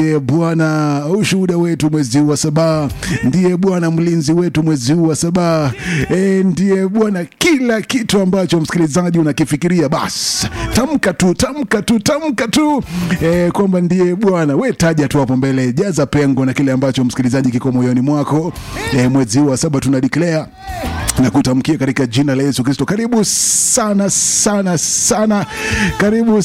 ndiye Bwana ushuhuda wetu mwezi huu wa saba, ndiye Bwana mlinzi wetu mwezi huu wa saba, e, ndiye Bwana kila kitu ambacho msikilizaji unakifikiria, basi tamka tu, tamka tu, tamka tu e, kwamba ndiye Bwana. We taja tu hapo mbele, jaza pengo na kile ambacho msikilizaji kiko moyoni mwako. E, mwezi huu wa saba tuna declare na kutamkia katika jina la Yesu Kristo. Karibu sana sana sana, karibu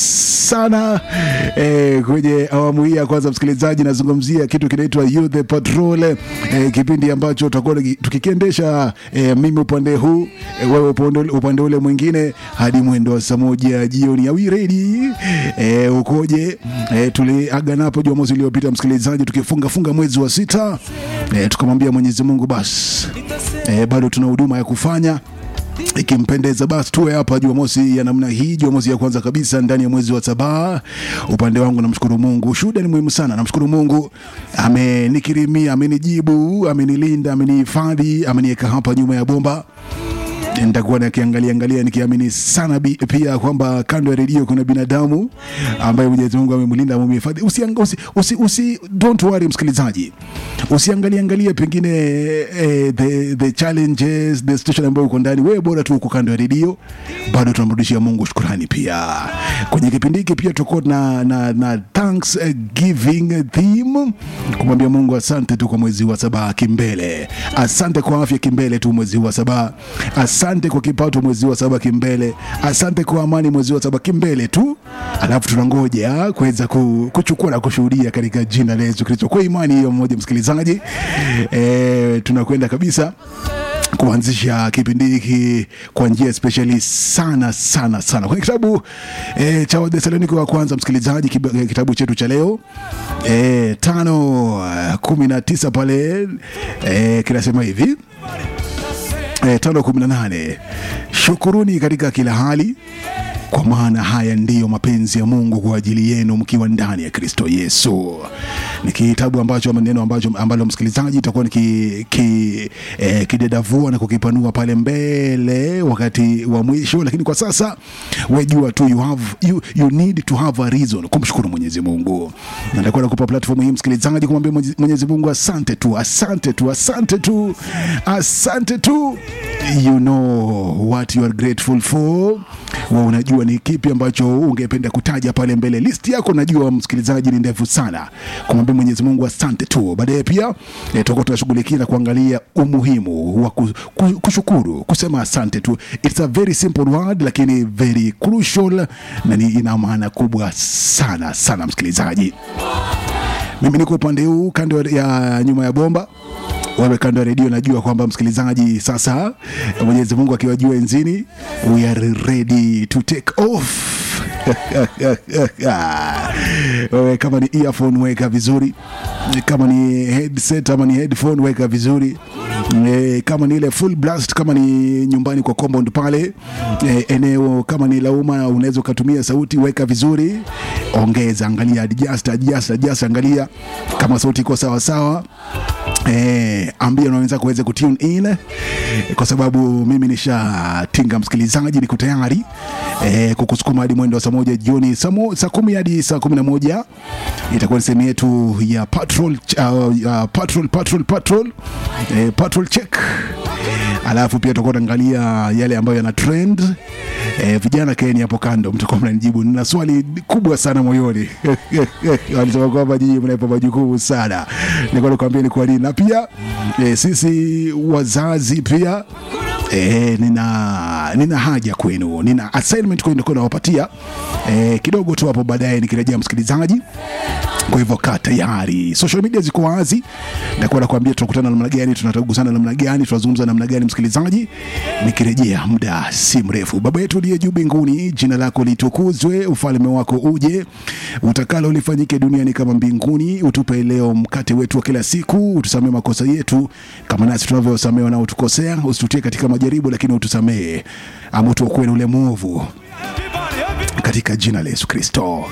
sana eh, kwenye awamu hii ya kwanza. Msikilizaji, nazungumzia kitu kinaitwa Youth Patrol eh, kipindi ambacho tutakuwa tukikiendesha eh, mimi upande huu eh, wewe upande, upande ule mwingine hadi mwendo wa saa moja jioni. Are we ready? Eh, ukoje? Eh, tuliagana hapo Jumamosi iliyopita msikilizaji, tukifunga funga mwezi wa sita eh, tukamwambia Mwenyezi Mungu basi eh, bado tuna huduma ya kufanya ikimpendeza basi tuwe hapa Jumamosi ya namna hii, Jumamosi ya kwanza kabisa ndani ya mwezi wa saba. Upande wangu namshukuru Mungu, shuhuda ni muhimu sana. Namshukuru Mungu, amenikirimia, amenijibu, amenilinda, amenihifadhi, ameniweka hapa nyuma ya bomba nitakuwa nakiangalia angalia nikiamini sana bi, pia kwamba kando ya redio kuna binadamu ambaye Mwenyezi Mungu amemlinda amemhifadhi. Usi, usi, usi, usi, don't worry msikilizaji, usiangalie angalie pengine eh, the, the challenges the situation ambayo uko ndani, wewe bora tu uko kando ya redio, bado tunamrudishia Mungu shukrani. Pia kwenye kipindi hiki pia tuko na, na, na thanks giving theme, kumwambia Mungu asante tu kwa mwezi wa saba kimbele, asante kwa afya kimbele tu mwezi wa saba asante kwa kipato mwezi wa saba kimbele, asante kwa amani mwezi wa saba kimbele tu, alafu tunangoja kuweza kuchukua na kushuhudia katika jina la Yesu Kristo. Kwa imani hiyo mmoja, msikilizaji, e, tunakwenda kabisa kuanzisha kipindi hiki kwa njia speshali sana sana sana kwenye kitabu e, cha Wathesalonike wa kwanza, msikilizaji, kitabu chetu cha leo e, tano kumi na tisa pale e, kinasema hivi E, tano kumi na nane shukuruni katika kila hali kwa maana haya ndiyo mapenzi ya Mungu kwa ajili yenu mkiwa ndani ya Kristo Yesu. Ni kitabu ambacho maneno ambacho ambalo msikilizaji itakuwa ki, ki, eh, kidedavua na kukipanua pale mbele wakati wa mwisho, lakini kwa sasa wejua tu you have, you, you need to have a reason kumshukuru Mwenyezi Mungu. Na nitakuwa nakupa platform hii msikilizaji, kumwambia Mwenyezi Mungu asante tu, asante tu, asante tu, asante tu. You know what you are grateful for. Wa unajua ni kipi ambacho ungependa kutaja pale mbele. List yako najua msikilizaji ni ndefu sana, kumwambia Mwenyezi Mungu asante tu. Baadaye pia eh, tutakuwa tunashughulikia na kuangalia umuhimu wa kushukuru, kusema asante tu. It's a very simple word lakini very crucial na ni ina maana kubwa sana sana, msikilizaji. Mimi niko upande huu kando ya nyuma ya bomba wewe kando ya redio, najua kwamba msikilizaji, sasa Mwenyezi Mungu akiwa juu enzini, we are ready to take off. Wewe kama ni earphone weka vizuri, kama ni headset ama ni headphone weka vizuri. E, kama ni ile full blast, kama ni nyumbani kwa compound pale e, eneo kama ni lauma, unaweza ukatumia sauti, weka vizuri, ongeza, angalia, adjust, adjust, adjust, angalia kama sauti iko sawa sawa. Eh, ambia na wenzako waweze kutune in kwa sababu mimi nishatinga msikilizaji, niko tayari eh, kukusukuma hadi mwendo wa saa moja jioni, saa kumi hadi saa kumi na moja itakuwa ni sehemu yetu ya patrol, uh, uh, patrol, patrol, patrol, eh, patrol check alafu pia tutakuwa tunaangalia yale ambayo yana trend eh, vijana keni hapo kando, mtakuwa mnanijibu. Nina swali kubwa sana moyoni walisema kwamba nyinyi mnaipa majukumu sana, nilikuwa nakwambia ni kwa nini, na pia eh, sisi wazazi pia E, nina, nina haja kwenu, nina assignment kwenu kwa nawapatia e, kidogo tu hapo baadaye nikirejea msikilizaji. Kwa hivyo kaa tayari, social media ziko wazi, nitakuwa nakwambia tunakutana namna gani, tunatagusana namna gani, tunazungumza namna gani, msikilizaji, nikirejea muda si mrefu. Baba yetu uliye juu mbinguni, jina lako litukuzwe, ufalme wako uje, utakalo lifanyike duniani kama mbinguni. Utupe leo mkate wetu wa kila siku, utusamee makosa yetu kama nasi tunavyosamea wanaotukosea, usitutie katika majaribu, lakini utusamee ama utuokoe na ule mwovu, katika jina la Yesu Kristo.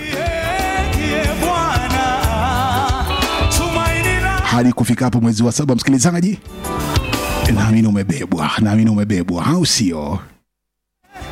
hadi kufika hapo mwezi wa saba, msikilizaji, naamini umebebwa, naamini umebebwa, au sio?